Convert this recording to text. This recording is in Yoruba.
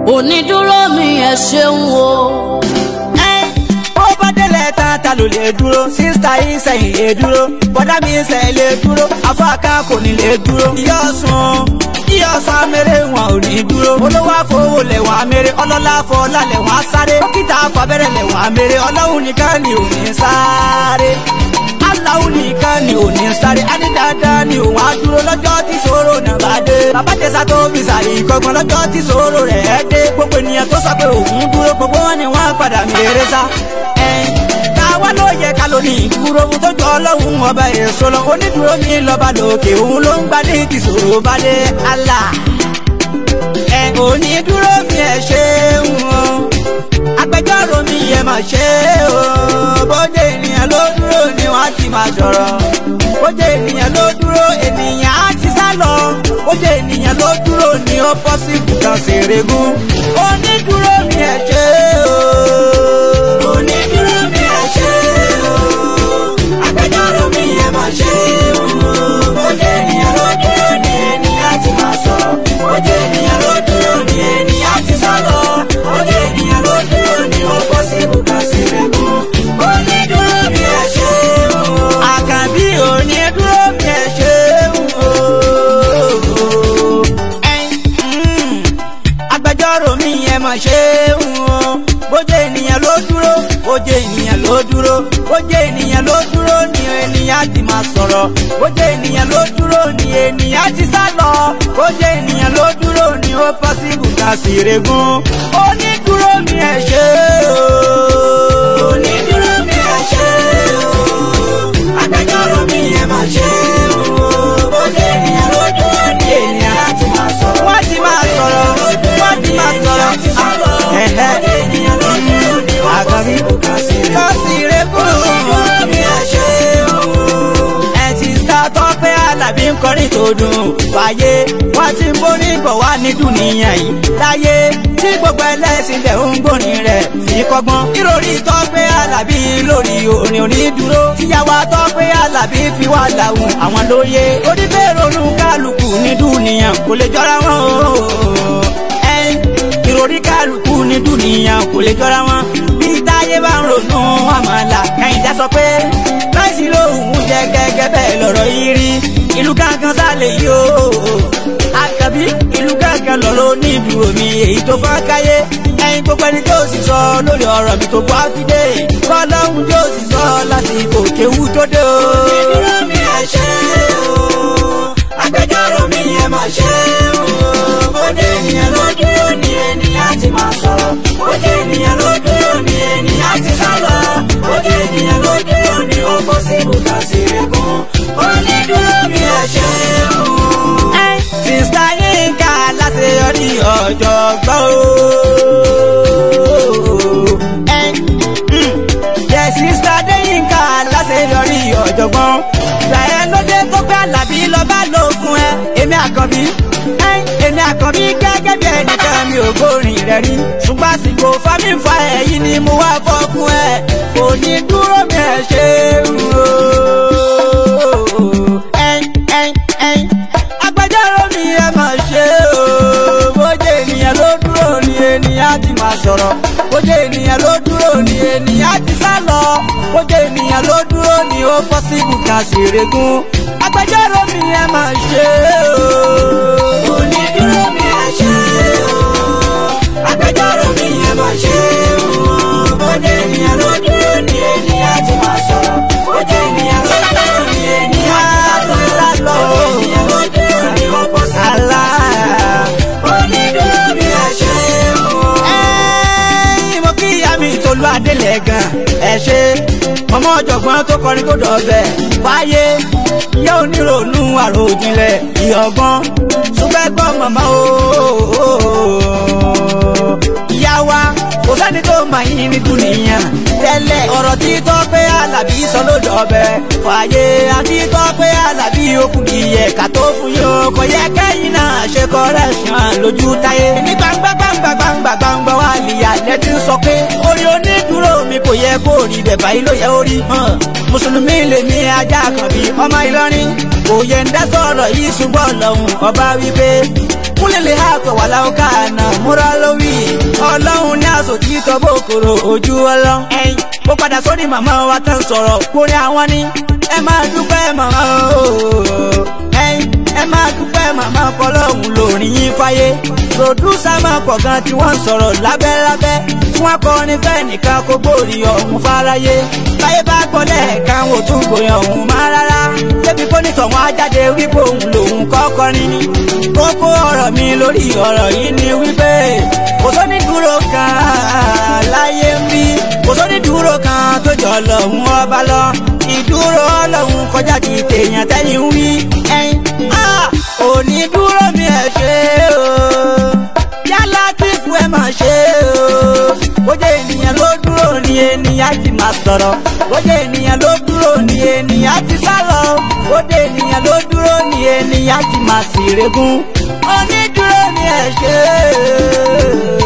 onídúró mi ẹ ṣeun o. ó bá délẹ̀ tán ta ló lè dúró sísá yìí sẹ́yìn lè dúró bọ́dá mi sẹ́yìn lè dúró afáàká kò ní lè dúró. ìyá ọ̀sùn ìyá ọ̀sùn amẹ́rẹ́ wọn ò ní dúró. olówó àfọwọ́ lẹ̀ wọ́n amẹ́rẹ́ ọlọ́lá afọlá lẹ̀ wọ́n sáré. dókítà afọbẹ́rẹ́ lẹ̀ wọ́n amẹ́rẹ́ ọlọ́run nìkan ni ò ní sáré. aláwo nìkan ni ò ní sáré. ẹni dáadáa ni òun á dúró lọ́jọ́ tí ṣòro náà bá dé. bàbá tẹ̀sà tó fi sàrí kọ́gbọ́n lọ́jọ́ tí ṣòro rẹ̀ dé. gbogbo ènìyàn tó sọ pé òun dúró gbogbo wọn ni wọ́n padà mèrè sá. ẹ̀ẹ́n táwa ló yẹ ká ló ní ìdúró ohun tó jọ ọlọ́run ọba èso lọ onídùúró mi lọ́ba lòkè òun ló ń gbá ní tìṣòro bá dé Allah ẹ onídùúró mi ẹ ṣeun o agbẹjọ́rò mi ẹ mà ṣe o bóde ènìyàn ló dúró ni wọ́n ti máa sọ̀rọ̀ bóde ènìyàn ló dúró ènìyàn á ti sá lọ bóde ènìyàn ló dúró ni ó pọ́sibù kan ṣèrègùn onídùúró mi ẹ ṣe o onídùúró mi ẹ ṣe o agbẹjọ́rò mi ẹ mà ṣe o bóde ènìyàn ló dúró ni ènìyàn ti máa sọ̀rọ̀ bóde ènìyàn ló dúró ni ènìyàn ti sá lọ bóde ènìyàn ló dúró ni ó pọ́sibù kan ṣèrègùn onídùúró mi ẹ ṣe o àkànbí onídùúró mi ẹ ṣe o agbẹjọ́rò mi yẹn mọ̀ ṣe ń wọ́n bójú ènìyàn ló dúró bójú ènìyàn ló dúró bójú ènìyàn ló dúró ni ènìyàn ti máa sọ̀rọ̀ bójú ènìyàn ló dúró ni ènìyàn ti sá lọ bójú ènìyàn ló dúró ni ó pọ́sibù ká sì regún onídúró mi ẹ̀ ṣe o. onídúró mi ẹ̀ ṣe o. agbẹjọ́rò mi yẹn máa ṣe o. bójú ènìyàn ló dúró ni ènìyàn ti máa sọ̀rọ̀ wọ́n ti máa sọ̀rọ̀ wọ́n ti máa sọ̀rọ̀ ẹ̀hẹ́ àgàmí kọ́sì rẹ̀ kúrò mi ẹ̀ ṣe o. ẹ ti ta tọ́pẹ́ alábí ń kọrin tó dùn fàyè wọ́n ti ń borí bọ̀ wá ní dùnìyàn yìí láyé tí gbogbo ẹlẹ́sìn lẹ̀ ń gbórin rẹ̀ fi kọ́gbọ́n. ìròrí tọ́pẹ́ alábí lórí orin onídùúró tíyàwó tọ́pẹ́ alábí fi wá làwọn àwọn lóye oníbẹ̀rù kálukú ní dùnìyàn kò lè jọra wọn o ìròrí kálukú ní dùnìyàn kò lè jọra wọn bí táyé bá ń ronú àmàlà kẹ́hìndé sọ pé láìsí lóhùn jẹ gẹ́gẹ́ bẹ́ẹ̀ lọ́rọ̀ yìí rí ìlú kankan sálẹ̀ yìí o àkàbí ìlú kankan lọ́rọ̀ ní ìdúró mi èyí tó fọ́n káyé ẹyin gbogbo ẹni tó sì sọ lórí ọ̀rọ̀ mi tó bọ́ fídé kọ́lọ́hún tó sì sọ lásìkò kéwú tó dé o. ìdúró mi ẹ ṣe o agbẹjọ́rò mi ẹ má ṣe o bóde ènìyàn ló dúró ni ènìyàn ti máa sọ̀rọ̀ bóde ènìyàn ló dúró ni ènìyàn ti sá lọ bóde ènìyàn ló dúró ni ó kó sí ibùdó sí egun onídúró mi ẹ ṣe o. sista Yinka láṣeyọrí ọ̀jọ̀gbọ́n o. yẹ sista Yinka láṣeyọrí ọ̀jọ̀gbọ́n gbàyẹn lóde tó gbé Àlàbí lọ́ba lò fún ẹ èmi àkànbí èmi àkànbí gẹ́gẹ́ bí ẹnìkan mi ò gbórin rẹ̀ rí ṣùgbọ́n àsìkò fámìfà ẹ̀yìn ni mo wá fọ́ fún ẹ kò ní dúró mi ẹ̀ ṣe agbẹjọ́rò mi ẹ máa ṣe o bójú ènìyàn ló dúró ni ènìyàn ti máa sọ̀rọ̀ bójú ènìyàn ló dúró ni ènìyàn ti sá lọ bójú ènìyàn ló dúró ni ó pọ́sibù ká sì regún agbẹjọ́rò mi ẹ máa ṣe o. onídúró mi ẹ ṣe o. agbẹjọ́rò mi ẹ máa ṣe o. bóde ènìyàn ló dúró ni ènìyàn ti máa sọ̀rọ̀ bóde ènìyàn ló dúró ni ènìyàn ti sá lọ. bóde ènìyàn ló dúró ni ó bọ́ sí àlá. onídúró mi ẹ ṣe o. ẹ́ẹ́ mo kí ìyá mi tolú adélẹ̀ gan ẹ ṣe ọmọ ọ̀jọ̀gbọ́n tó kọrin tó dọ̀bẹ̀ wáyé ìyá onírònú àròjinlẹ̀ ìyọ̀gbọ́n ṣùgbẹ́gbọ́n màmá o ìyá wa kò sẹ́ni tó mà yín ní dúnìyàn tẹ́lẹ̀ ọ̀rọ̀ tí Tọ́pẹ́ Àlàbí sọ ló dọ̀bẹ̀ fàyè àti Tọ́pẹ́ Àlàbí okùn ìyẹ̀ ká tó fún yóò kò yẹ kẹ́yìn náà ṣe correction lójú táyé ní gbangba gbangba gbangba gbangba wà lìyà lẹ́tí sọ pé orí onídùúró mi kò yẹ kó rí bẹ̀ báyìí ló yẹ ó rí mùsùlùmí lè ní ajá kan bí ọmọ Ìlọrin kò yẹ ń dá sọ̀rọ̀ yìí ṣùgbọ́n lọ́hùn ọba wípé kúlẹ̀ lè ha pẹ̀ wà láwọn káàná múra lówì kòrò ojú ọlọ. ẹyin mo padà sórí màmá wa tán sọ̀rọ̀ kórí àwọn ní. ẹ máa dúpẹ́ màmá o. ẹyin ẹ máa dúpẹ́ màmá kọlọ́hún lórí yín fáyé. pòdúsà máa pọ̀ gan tí wọ́n ń sọ̀rọ̀ lábẹ́lábẹ́. tí wọ́n kọ́ ní fẹ́ nìkan kó gbòòrì ọ̀hún fáráyé. báyé bá gbọ́ lẹ́ẹ̀kan wò tún gbòyàn ọ̀hún má rárá. débi kó ní tọ̀wọ́n á jáde wípé òun lòun kọ́kọ́ ní. kókó ọ̀rọ̀ mi lórí ọ̀rọ̀ yìí ni wípé kò sóní dúró kan láyé ń bí kò sóní dúró kan tó jọ lọ́hún ọba lọ ìdúró ọlọ́hún kọjá ti tèèyàn tẹ́yìn wí ẹ̀yìn òní dúró mi ẹ̀ ṣe o yálà tí fún ẹ máa ṣe o bójú ènìyàn ló dúró ni ènìyàn ti máa sọ̀rọ̀ bójú ènìyàn ló dúró ni ènìyàn ti sálọ bójú ènìyàn ló dúró ni ènìyàn ti máa sì régún onídúró mi ẹ̀ ṣe o.